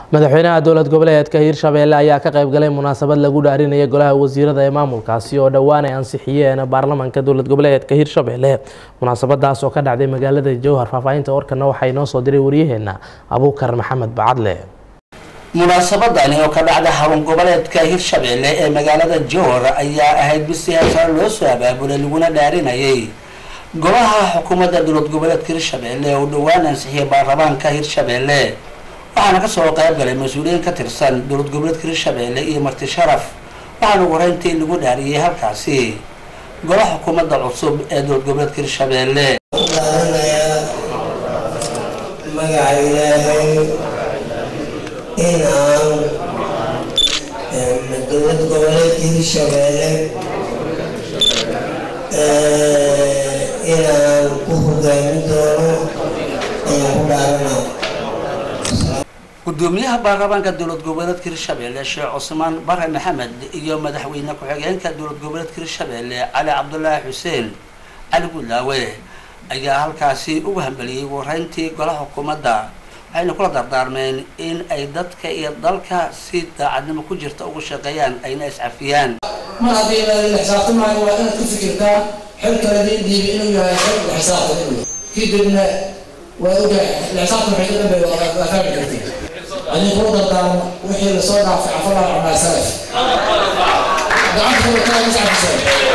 madaxweynaha dowlad goboleedka hiirshabeelle ayaa ka qaybgalay munaasabad lagu dhaarinaya golaha wasiirada ee maamulkaasi oo dhowaan ay ansixiyeen baarlamaanka dowlad goboleedka hiirshabeelle munaasabadaas oo ka dhacday magaalada jowhar faahfaahinta warkana waxaa inoo soo diray waryaheena abuukar maxamed bacadle munaasabadani oo ka dhacda xarun goboleedka hirshabeelle ee magaalada jowhar ayaa ahayd mid si heesare loo soo abaabulay laguna dhaarinayay golaha xukuumadda dowlad goboleedka hirshabeelle oo dhowaan ansixiyay baarlamaanka hirshabeelle waxaana kasoo qayb galay mas-uuliyiin ka tirsan dowlad goboleedka hirshabeelle iyo marti sharaf waxaana ugu horeyntii lagu dhaariyey halkaasi golaha xukuumadda cusub ee dowlad goboleedka hirshabeelle magaca ilaahay in aan dowlad goboleedka hirshabeelle inaan ku hogaamin doono ayaan ku dhaaranaa gudoomiyaha baarlamaanka dowlad goboleedka hirshabeelle sheekh cusmaan bare maxamed iyo madaxweyne ku-xigeenka dowlad goboleedka hirshabeelle cali cabdulaahi xuseen cali gudlaawe ayaa halkaasi ugu hambaliyey wareyntii golaha xukuumadda waxayna kula dardaarmeen in ay dadka iyo dalka si daacadnimo ku jirta ugu shaqeeyaan ayna iscafiyaan mar haddii la xisaabtamaayo waa inaad ku fikirtaa xilka ladiin dhiibi inuu yahay xil la xisaabtan kadibna waa ogahay la xisaabtan waxay ka dambeeya waa fahmi kartid adin kula dardaarmo wixii lasoo dhaafay cafalaa cunaa salaf gacanta kula kaa iscafisay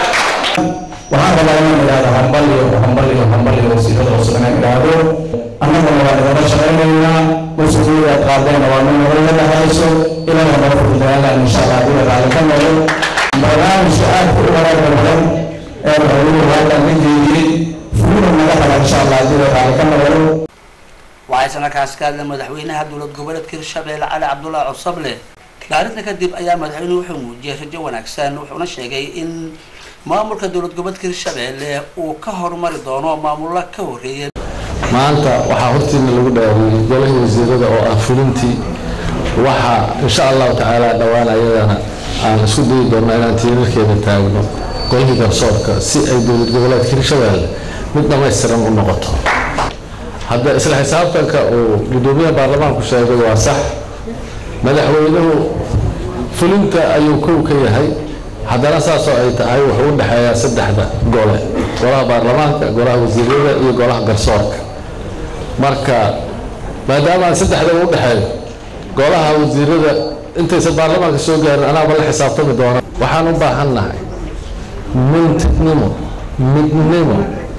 waxaan rabaa inaan idhaahdo hambaliyo hambaliyo hambaliyo wasiirada cusub inaan idhaahdo annaguna waan idinla shaqaynaynaa mas-uuliyada aad qaadeenna waa min nagala dhexayso ilaaha nala fududayaalaan insha allah haddii la raalli ka noqdo barnaamijka aadka u wanaagga badan ee madaxweynuhu halkan ka jeediyey fuuna naga hela insha allah haddii la raalli ka noqdo waxay sanakaas ka hadleen madaxweynaha dowlad goboleedka hirshabeelle cali cabdulaahi cusable dhaarinta kadib ayaa madaxweynuhu wuxuu muujiyey rajo wanaagsan wuxuuna sheegay in maamulka dowlad goboleedka hirshabeelle uu ka horumari doono maamulla ka horreeyay maanta waxaa hortiina lagu dhaariyey golahii wasiirada oo ah fulintii waxaa insha allahu tacaala dhowaan ayadana aan isku dayi doonno inaan tiirarkeeda taagno golihii garsoorka si ay dowlad goboleedka hirshabeelle mid dhammaystiran u noqoto hadda isla xisaabtanka uu gudoomiyaha baarlamaanku sheegay waa sax madaxweynuhu fulinta ayuu kow ka yahay haddana saasoo ay tahay wuxuu u dhexeeyaa saddexda gole golaha baarlamaanka golaha wasiirada iyo golaha garsoorka marka maadaama aan saddexda u dhexeeyo golaha wasiirada intaysan baarlamaanka soo gaarin anaaba la xisaabtami doona waxaan u baahan nahay mintidnimo midnimo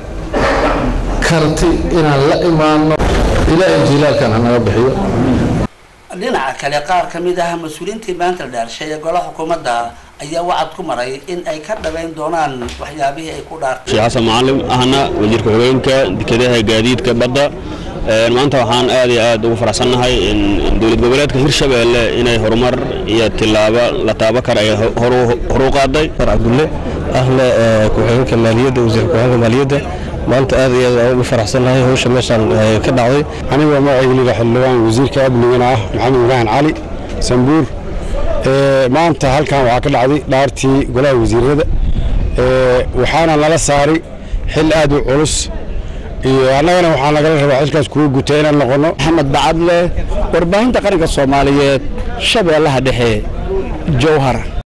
karti inaan la imaano ilaahay jilaalkan hanaga bixiyo dhinaca kale qaar ka mid ah mas-uuliyiintii maanta la dhaarshay ee golaha xukuumadda ayaa wacad ku maray in ay ka dhabayn doonaan waxyaabihii ay ku dhaartay sheekh xasan macalin ahna wasiirka xogeenka dekedaha gaadiidka badda maanta waxaan aad iyo aad ugu faraxsannahay in dowlad goboleedka hirshabeelle inay horumar iyo tilaabo la taabo kara ay hor u qaaday cabdulle ahna ku-xigeenka maaliyadda wasiirka ku-xigeenka maaliyadda maanta aad iyo aad ugu faraxsannahay hawsha meeshaan ka dhacday aniga magacayga xildhibaan wasiirka amnigana ah maxamed ibraahin cali sambuur maanta halkan waxaa ka dhacday dhaartii golaha wasiirada waxaana nala saaray xil aad u culus iyo annagana waxaa nagala rabaa xilkaas kuwa guta inaan noqono maxamed bacadle warbaahinta qaranka soomaaliyeed shabeellaha dhexe jowhar